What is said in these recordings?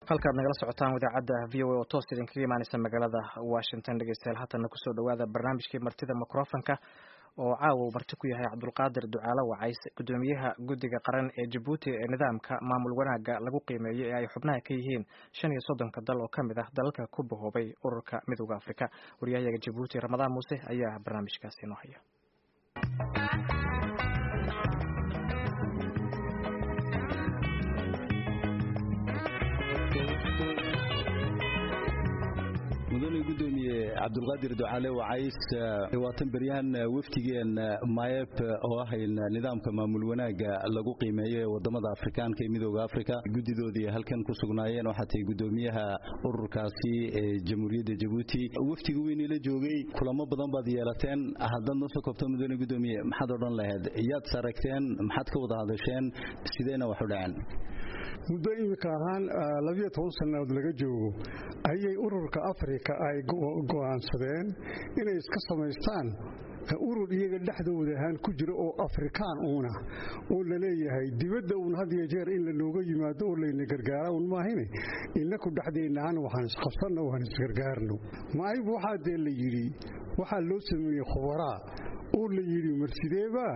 halkaad nagala socotaan idaacadda v o a oo toos idinkaga imaaneysa magaalada washington dhegeystayaal haatana kusoo dhawaada barnaamijkii martida microfonka oo caawa uu marti ku yahay cabdulqaadir ducaalo wacays gudoomiyaha guddiga qaran ee jabuuti ee nidaamka maamul wanaagga lagu qiimeeyo ee ay xubnaha ka yihiin shan iyo soddonka dal oo ka mid ah dalalka ku bahoobay ururka midooda afrika waryahayaga jabuuti ramadaan muuse ayaa barnaamijkaasi inoo haya mudane gudoomiye cabdulqaadir ducaale wacays waatan beryahan wafdigeen mayeb oo ah nidaamka maamul wanaaga lagu qiimeeyo ee wadamada afrikaanka ee midooda afrika guddidoodii halkan ku sugnaayeen waxaa tahay gudoomiyaha ururkaasi ee jamhuuriyadda jabuuti wafdiga weynila joogay kulamo badan baad yeelateen haddaad noo soo koobto mudane gudoomiye maxaad odhan lahayd yaad saragteen maxaad ka wada hadasheen sideyna wax u dhaceen muddo imika ahaan labiyo toban sannadood laga joogo ayay ururka afrika ay go'aansadeen inay iska samaystaan urur iyaga dhexdooda ahaan ku jira oo afrikaan uuna oo laleeyahay dibadda uun had iyo jeer in lanooga yimaado oo layna gargaara un maahine inaku dhexdeennaaan waxaan isqabsanno waan isgargaarno maayb waxaa dee la yidhi waxaa loo sameeyey khubaraa oo la yidhi marsideebaa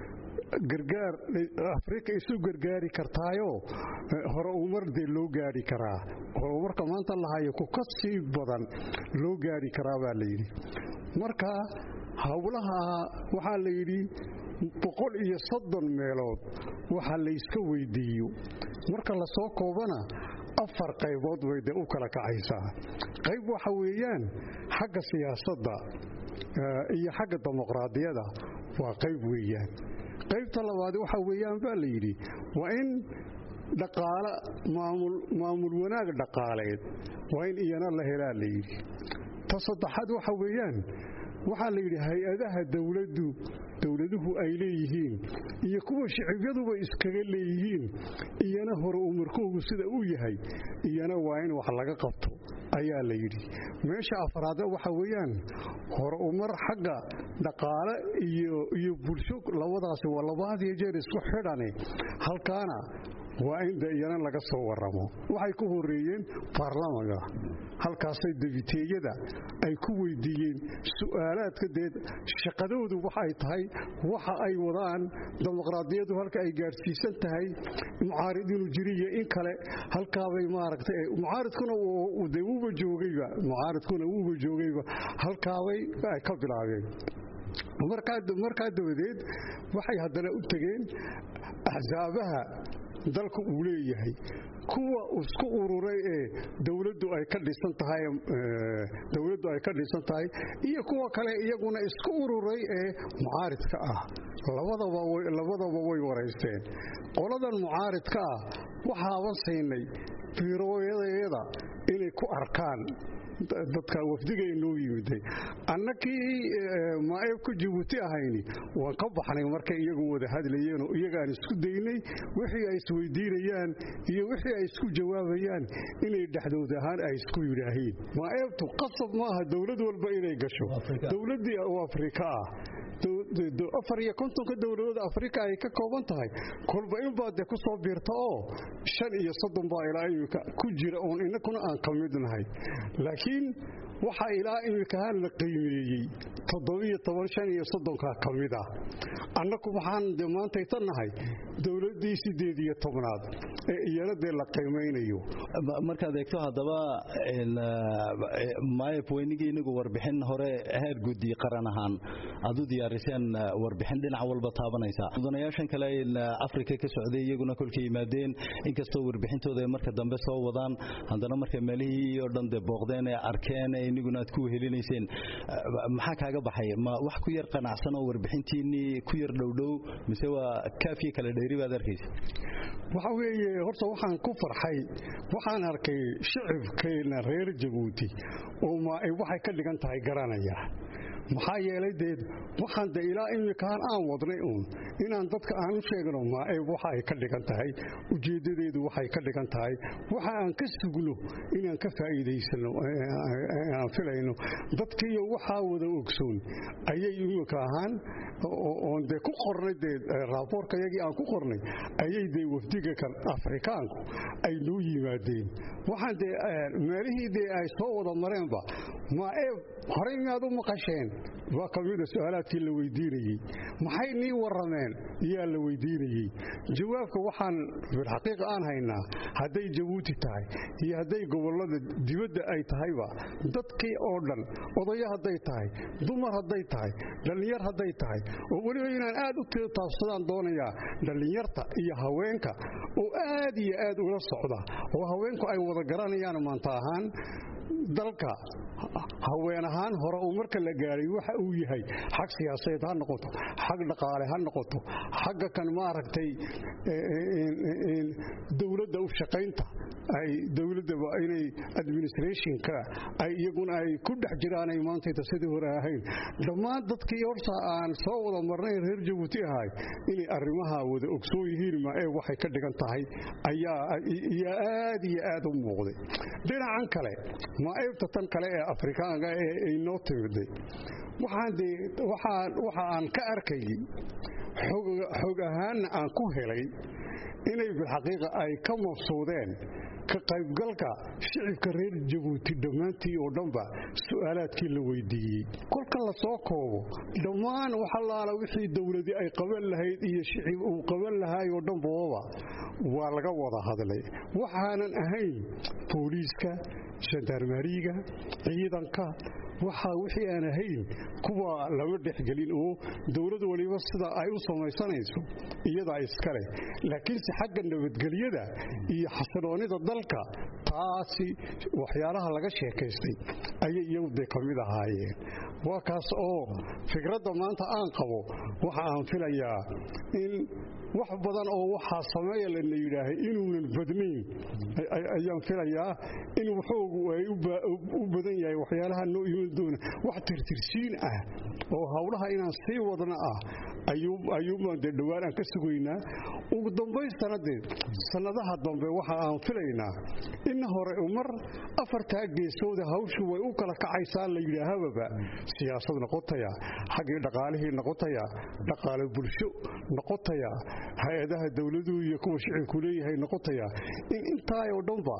gargaar afrika isu gargaari kartaayo hore umar dee loo gaari karaa horumarka maanta lahayo ku ka sii badan loo gaari karaa baa layidhi marka howlaha waxaa la yidhi boqol iyo soddon meelood waxa layska weydiiyo marka lasoo koobana afar qaybood bay dee u kala kacaysaa qayb waxa weeyaan xagga siyaasadda iyo xagga dimuqraadiyada waa qayb weeyaan qaybta labaad waxa weeyaan baa la yidhi waa in dhaqaale maamul wanaag dhaqaaleed waa in iyana la helaa la yidhi ta saddexaad waxa weeyaan waxaa la yidhi hay-adaha dowladdu dowladuhu ay leeyihiin iyo kuwa shicibyaduba iskaga leeyihiin iyana hore umarkoogu sida uu yahay iyana waa in wax laga qabto ayaa la yidhi meesha afraada waxa weeyaan hore umar xagga dhaqaale iyo bulsho labadaasi waa labahadiyo jeer isku xidhane halkaana waa in de iyana laga soo waramo waxay ku horeeyeen baarlamanka halkaasay debiteeyada ay ku weydiiyeen su'aalaadka dee shaqadoodu waxay tahay waxa ay wadaan dimuqraadiyadu halka ay gaadhsiisan tahay mucaarid inuu jiriyo in kale halkaabay maaragtay mucaaridkuna de wuuba joogayba mucaaridkuna wuuba joogayba halkaabay ay ka bilaabeen markaa dabadeed waxay haddana u tegeen axsaabaha dalka uu leeyahay kuwa isku ururay ee dowladdu ay ka dhisan tahay dowladdu ay ka dhisan tahay iyo kuwa kale iyaguna isku ururay ee mucaaridka ah labadaba labadaba way waraysteen qoladan mucaaridka ah waxaaban siinay biirooyadayada inay ku arkaan dadka wafdiga inoo yimiday annakii maaeebka jabuuti ahayni waan ka baxnay markay iyagu wada hadlayeenoo iyagaan isku daynay wixii ay isweydiinayaan iyo wixii ay isku jawaabayaan inay dhexdood ahaan ay isku yidhaahiin maaeebtu qasab maaha dowlad walba inay gasho dowladdii oo afrika ah afar iyo kontonka dowladood afrika ay ka kooban tahay kolba inbaa dee ku soo biirta oo shan iyo soddon baa ilaa imika ku jira oon inakuna aan ka mid nahay laakiin waxaa ilaa imikahaan la qiimeeyey toddobiyo toban shan iyo soddonkaa ka mid ah annaku waxaan de maantayta nahay dowladdii siddeed iyo tobnaad ee iyana dee la qiimaynayo markaad eegto haddaba mayeb weynigii inagu warbixin hore heer guddi qaran ahaan aad u diyaariseen warbixin dhinac walba taabanaysa mudanayaashan kale afrika ka socday iyaguna kolka yimaadeen inkastoo warbixintooda ay marka dambe soo wadaan haddana markay meelihii oo dhan dee booqdeen ee arkeen ee iniguna aad ku wehelinayseen maxaa kaaga baxay ma wax ku yar qanacsan oo warbixintiinnii ku yar dhowdhow mise waa kaafiya kale dheeri baad arkaysa waxa weeye horta waxaan ku farxay waxaan arkay shicibkeenna reer jabuuti oo waxay ka dhigan tahay garanaya maxaa yeelay dee waxaan de ilaa imikaan aan wadnay uun inaan dadka aan u sheegno maaeeb waxa ay ka dhigan tahay ujeeddadeedu waxay ka dhigan tahay waxa aan ka sugno inaan ka faa'iidaysano aan filayno dadkiiyo waxaa wada ogsoon ayay imika ahaan oon dee ku qornay dee raaboorka yagii aan ku qornay ayay dee wafdiga kan afrikaanku ay noo yimaadeen waxaan dee meelihii dee ay soo wada mareenba maaeeb horey miyaad u maqasheen waa ka mida su-aalaadkii la weydiinayey maxay nii warrameen yaa la weydiinayey jawaabka waxaan bilxaqiiqa aan haynaa hadday jabuuti tahay iyo hadday gobollada dibadda ay tahayba dadkii oo dhan odayo hadday tahay dumar hadday tahay dhallinyar hadday tahay oo weliba inaan aad u taabsadaan doonayaa dhallinyarta iyo haweenka oo aad iyo aad ula socda oo haweenku ay wada garanayaan maanta ahaan dalka haween ahaan hore uu marka la gaaray waxa uu yahay xag siyaasadeed ha noqoto xag dhaqaale ha noqoto xagga kan maaragtay dowladda u shaqaynta ay dowladaba inay administrationka ay iyaguna ay ku dhex jiraanay maantayta sidii hore ahayn dhammaan dadkii horta aan soo wada marnay reer jabuuti ahay inay arrimaha wada ogsoon yihiin maaee waxay ka dhigan tahay ayaa aad iyo aad u muuqday dhinacan kale maaeebta tan kale ee afrikaanka ee ay noo timiday waxa aan ka arkayay xog ahaanna aan ku helay inay bilxaqiiqa ay ka mabsuudeen ka qaybgalka shicibka reer jabuuti dhammaantii oo dhanba su'aalaadkii la weydiiyey kolka la soo koobo dhammaan waxalaala wixii dowladii ay qaban lahayd iyo shicib uu qaban lahaay oo dhanbooba waa laga wada hadlay waxaanan ahayn booliiska shandarmariga ciidanka waxaa wixii aan ahayn kuwa lama dhexgelin oo dowlad waliba sida ay u samaysanayso iyadaa iskale laakiinse xagga nabadgelyada iyo xasiloonida dalka taasi waxyaalaha laga sheekaystay ayay iyagu dee ka mid ahaayeen waa kaas oo fikradda maanta aan qabo waxa aan filayaa in wax badan oo waxaa sameeya lana yidhaahay inuunan badnayn ayaan filayaa in waxoogu ay u badan yahay waxyaalaha noo iman doona wax tirtirsiin ah oo howlaha inaan sii wadna ah ayuubaan dee dhowaan aan ka sugaynaa ugu dambaystana dee sannadaha dambe waxa aan filaynaa in hore mar afartaa geesooda hawshu way u kala kacaysaa la yidhaahababa siyaasad noqotaya xaggii dhaqaalihii noqotaya dhaqaale bulsho noqotaya hay-adaha dowladuhu iyo kuwa shicibku leeyahay noqotaya in intaayoo dhanba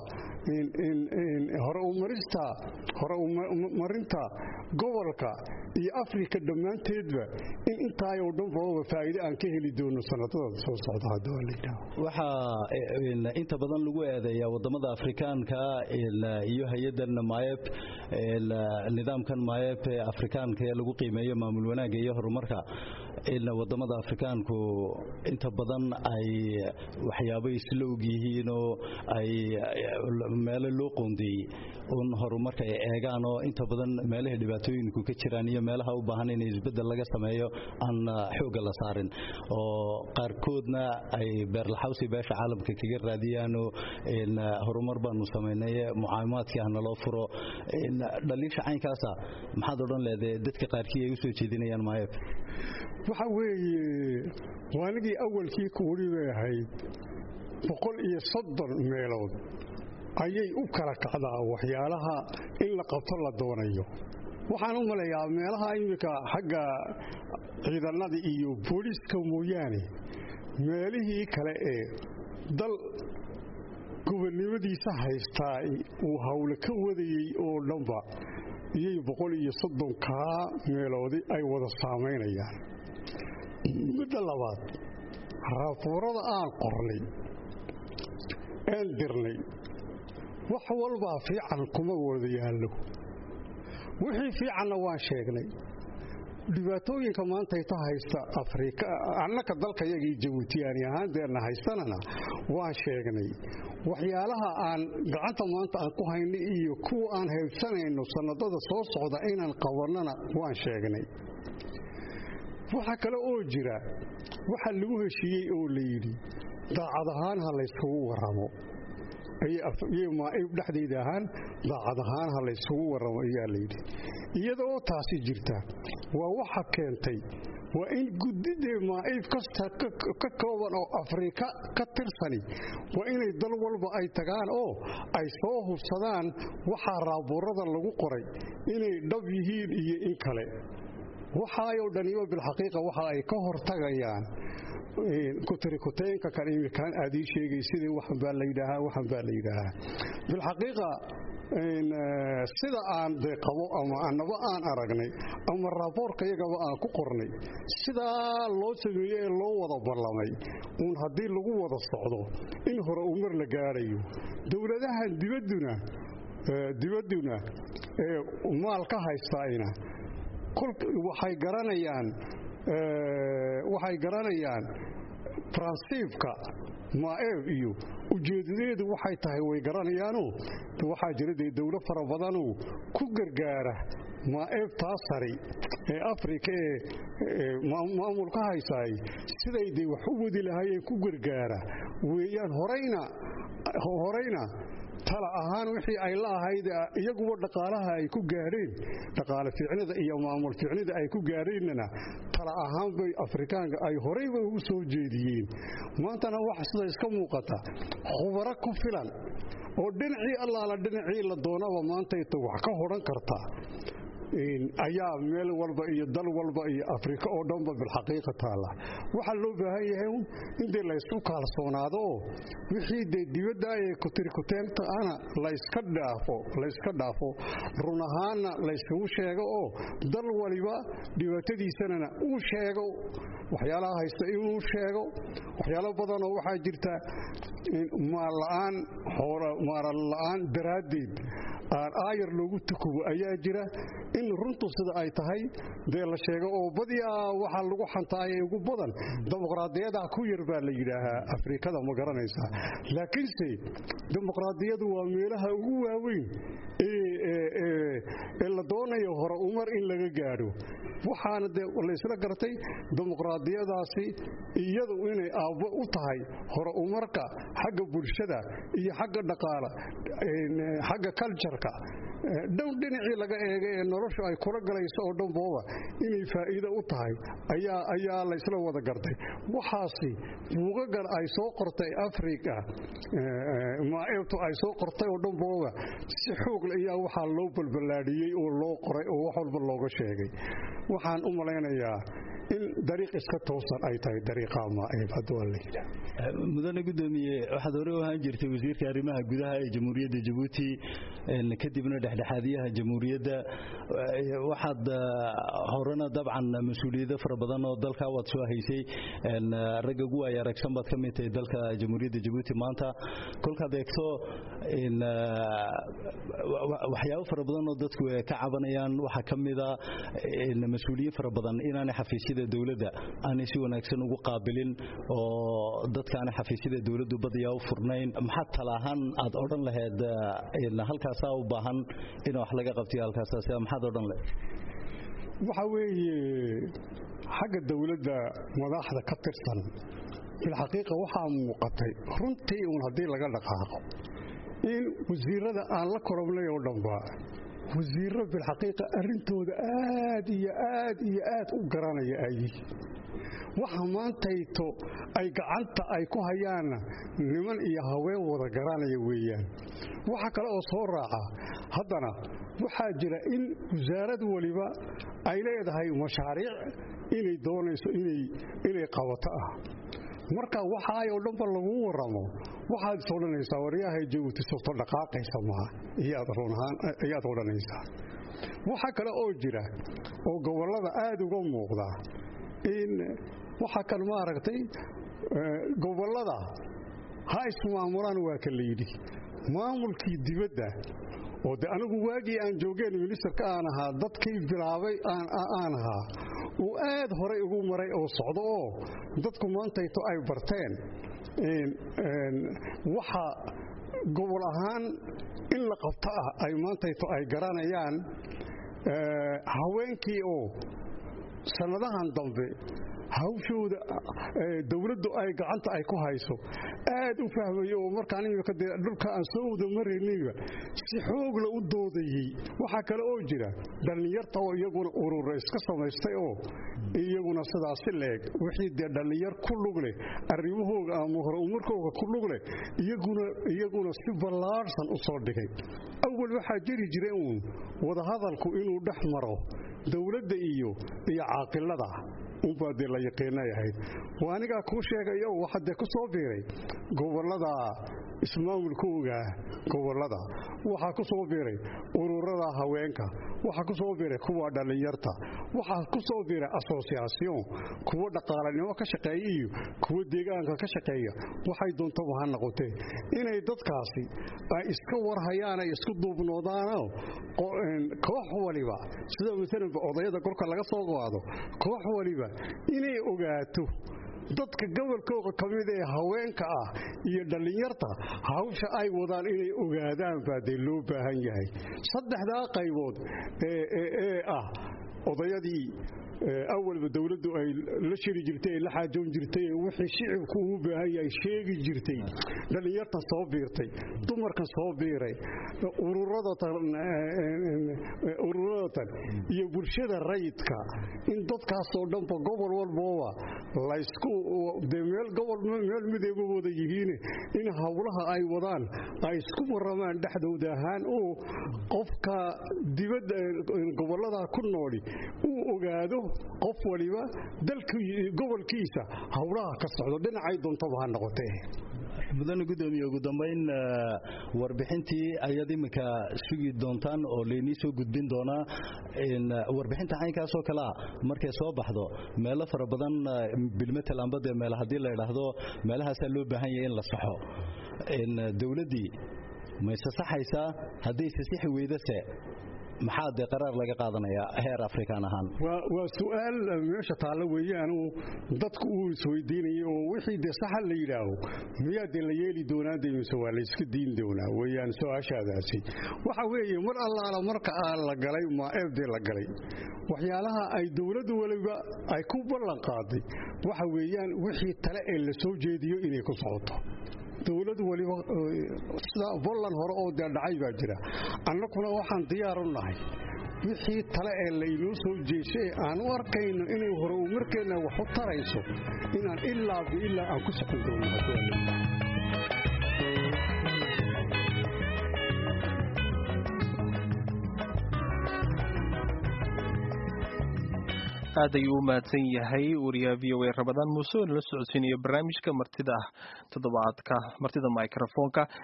hore umarista hore umarinta gobolka iyo afrika dhammaanteedba in intaayoo dhanbaba faa'iide aan ka heli doono sanadada soo socda haddii waa la yidhaaho waxaa inta badan lagu eedeeyaa wadamada afrikaanka iyo hay-adan maayeb nidaamkan maayeb ee afrikaanka ee lagu qiimeeyo maamul wanaagga iyo horumarka wadamada afrikaanku inta badan ay waxyaabo isla og yihiin oo ay meelo loo qoondeeyey un horumarka ay eegaan oo inta badan meelaha dhibaatooyinku ka jiraan iyo meelaha u baahan in isbeddel laga sameeyo aan xoogga la saarin oo qaarkoodna ay beerlaxawsi beesha caalamka kaga raadiyaanoo horumar baanu samaynay mucaawimaadkii ah naloo furo dhaliisha caynkaasa maxaad odhan leedahay dadka qaarkii ay u soo jeedinayaan maayeb waxa weeye waanigii awalkii kuweli bay ahayd boqol iyo soddon meelood ayay u kala kacdaa waxyaalaha in la qabto la doonayo waxaan u malayaa meelaha iminka xagga ciidanada iyo booliiska mooyaane meelihii kale ee dal gobonnimadiisa haystaa uu hawle ka wadayey oo dhanba iyay boqol iyo soddonkaa meeloodi ay wada saamaynayaan midda labaad raafuurada aan qornay aan dirnay wax walbaa fiican kuma wada yaallo wixii fiicanna waan sheegnay dhibaatooyinka maantayta haysta afrika annaka dalkayagii jabuutiyaani ahaandeenna haystanana waan sheegnay waxyaalaha aan gacanta maanta aan ku haynay iyo kuwa aan haybsanayno sannadada soo socda inaan qabannana waan sheegnay waxa kale oo jira waxa lagu heshiiyey oo la yidhi daacad ahaan ha layskugu warramo ayay maaib dhexdayda ahaan daacad ahaan ha laysugu warramo ayaa layidhi iyadoo taasi jirta waa waxa keentay waa in guddidee maaib kasta ka kooban oo afrika ka tirsani waa inay dal walba ay tagaan oo ay soo hubsadaan waxaa raabuurada lagu qoray inay dhab yihiin iyo in kale waxaayoo dhaniba bilxaqiiqa waxa ay ka hortagayaan kutirikuteenka kan imikaan aad ii sheegay sidii waxan baa layidhaahaa waxan baa la yidhaahaa bilxaqiiqa sida aan dee qabo ama annaba aan aragnay ama raaboorka yagaba aan ku qornay sidaa loo sameeye ee loo wada ballamay uun haddii lagu wada socdo in hore uu mar la gaadhayo dowladahan dibadduna dibadduna ee maal ka haystaayna waxay garanayaan waxay garanayaan faransiifka maaeeb iyo ujeedadeedu waxay tahay way garanayaanoo waxaa jira dee dowlo fara badanoo ku gargaara maaeebtaa sari ee afrika ee maamulka haysaay siday dee wax u wadi lahaayeen ku gargaara weeyaan horayna horayna tala ahaan wixii ay la ahayd iyaguba dhaqaalaha ay ku gaadheen dhaqaale fiicnida iyo maamul fiicnida ay ku gaadheennana tala ahaan bay afrikaanka ay horayba ugu soo jeediyeen maantana waxa sida iska muuqata khubaro ku filan oo dhinacii allaala dhinacii la doonaba maantayta wax ka hodhan karta ayaa meel walba iyo dal walba iyo afrika oo dhanba bilxaqiiqa taalla waxaa loo baahan yahay in dee laysku kaalsoonaado oo wixii dee dibadda ee kutirikuteenta ana layska dhaafo layska dhaafo run ahaanna laysugu sheego oo dal waliba dhibaatadiisanana uu sheego waxyaalaha haysta inuu sheego waxyaalo badanoo waxaa jirta maalla'aan maalala'aan daraaddeed aan aayar loogu tukubo ayaa jira in runtu sida ay tahay dee la sheego oo badiyaa waxaa lagu xantaayay ugu badan dimuqraadiyada ku yar baa la yidhaahaa afrikada ma garanaysaa laakiinse dimuqraadiyadu waa meelaha ugu waaweyn ee la doonayo hore umar in laga gaadho waxaana dee laysla gartay dimuqraadiyadaasi iyadu inay aabbo u tahay hore umarka xagga bulshada iyo xagga dhaqaala xagga kaljarka dhow dhinacii laga eega ee noloshu ay kula galayso oo dhanbooba inay faa'iido u tahay ayaa laysla wada gartay waxaasi buugagan ay soo qortay afrika maaeebtu ay soo qortay oo dhanbooba si xoogle ayaa waxaa loo balballaadhiyey oo loo qoray oo wax walba looga sheegay waxaan u malaynayaa in dariiq iska toosan ay tahay dariiqa maaeeb hadduu la yidhaah mudane gudoomiye waxaad hore u ahaan jirtay wasiirka arrimaha gudaha ee jamhuuriyadda jabuuti kadibna dhexdhexaadiyaha jamhuuriyadda waxaad horena dabcan mas-uuliyado fara badan oo dalka waad soo haysay ragga ugu ay aragsan baad ka mid tahay dalka jamhuuriyadda jabuuti maanta kolkaad eegto waxyaabo fara badan oo dadku ka cabanayaan waxaa ka mida mas-uuliyiin fara badan inaanay xafiisyada dowladda aanay si wanaagsan ugu qaabilin oo dadkaana xafiisyada dowladdu badiyaa u furnayn maxaad talaahaan aad odhan lahayd halkaasaa u baahan in wax laga qabtiyo halkaasaas maxaad odhan lahayd waxa weeye xagga dowladda madaxda ka tirsan bilxaqiiqa waxaa muuqatay runtii uun haddii laga dhaqaaqo in wasiirada aan la korobnay oo dhanba wasiirro bilxaqiiqa arrintooda aad iyo aad iyo aad u garanaya ay waxa maantayto ay gacanta ay ku hayaanna niman iyo haween wada garanaya weeyaan waxa kale oo soo raaca haddana waxaa jira in wasaarad waliba ay leedahay mashaariic inay doonayso inay qabato ah marka waxaayoo dhanba laguu waramo waxaad is odhanaysaa waryahay jabuuti surto dhaqaaqaysa maha ayaad odhanaysaa waxa kale oo jira oo gobollada aad uga muuqda in waxa kan maaragtay gobollada ha ismaamulaan waa ka layidhi maamulkii dibadda oo de anigu waagii aan joogeen ministerka aan ahaa dadkii bilaabay aan ahaa uu aad horay ugu maray oo socdo oo dadku maantayto ay barteen waxa gobol ahaan in la qabto ah ay maantayto ay garanayaan haweenkii oo sannadahan dambe hawshooda dowladdu ay gacanta ay ku hayso aad u fahmayo oo markaan imika dee dhulka aan soo wada maraynayba si xoogla u doodayey waxaa kale oo jira dhallinyarta oo iyaguna urura iska samaystay oo iyaguna sidaasi leeg wixii dee dhallinyar ku lug leh arrimahooga ama horumarkooga ku lug leh iyaguna si ballaadhsan u soo dhigay awal waxaa jiri jira uun wadahadalku inuu dhex maro dowladda iyo iyo caaqilada unbaa dee la yaqiinay ahayd waa anigaa kuu sheegaya oo waxaa dee ku soo biiray gobollada ismaamulkooga gobollada waxaa ku soo biiray ururada haweenka waxaa ku soo biiray kuwa dhallinyarta waxaa ku soo biiray asosiasion kuwa dhaqaalanimo ka shaqeeya iyo kuwa deegaanka ka shaqeeya waxay doontaba ha noqotee inay dadkaasi ay iska warhayaan ay isku duubnoodaanoo koox waliba sida maalanba odayada korka laga soo qaado koox waliba inay ogaato dadka gobolkooda ka mid ee haweenka ah iyo dhallinyarta hawsha ay wadaan inay ogaadaan baa dee loo baahan yahay saddexdaa qaybood ee ah odayadii awalba dowladdu ay la shiri jirtay la xaajoon jirtay wixii shicibku uu baahan yahay sheegi jirtay dhallinyartan soo biirtay dumarkan soo biiray ururadatan iyo bulshada rayidka in dadkaasoo dhanba gobol walbooba laysku dee meel gobol meel mideeba wada yihiine in howlaha ay wadaan ay isku waramaan dhexdooda ahaan oo qofka dibadda gobollada ku nooli uu ogaado qof waliba gobolkiisa howlaha ka socdo dhinacay doontaba ha noqotee mudane gudoomiye ugu dambayn warbixintii ayaad iminka sugi doontaan oo laynii soo gudbin doonaa warbixinta caynkaasoo kalea markay soo baxdo meelo fara badan bilmetel amba dee meel haddii la idhaahdo meelahaasaa loo baahan yahay in la saxo dowladdii mayse saxaysaa haddayse sixi weydase maxaa dee qaraar laga qaadanayaa heer afrikaan ahaan waa su'aal meesha taalla weeyaanu dadku uu isweydiinayay oo wixii dee saxa la yidhaaho miyaa dee la yeeli doonaa dee mise waa layska diin doonaa weeyaan su-aashaadaasi waxa weeye mar allaala marka aa la galay maaeebdee la galay waxyaalaha ay dowladdu waliba ay ku ballan qaaday waxa weeyaan wixii tale ee la soo jeediyo inay ku socoto dowlad waliba sida bolland hore oo dee dhacay baa jira annaguna waxaan diyaar u nahay wixii tale ee laynoo soo jeeshay aan u arkayno inay hore u markeenna wax u tarayso inaan ilaa biilaa aan ku socon doono aad ayuu u mahadsan yahay wariyaha v o a rabadaan muuse oo nala socodsiinayo barnaamijka martida toddobaadka martida microfoonka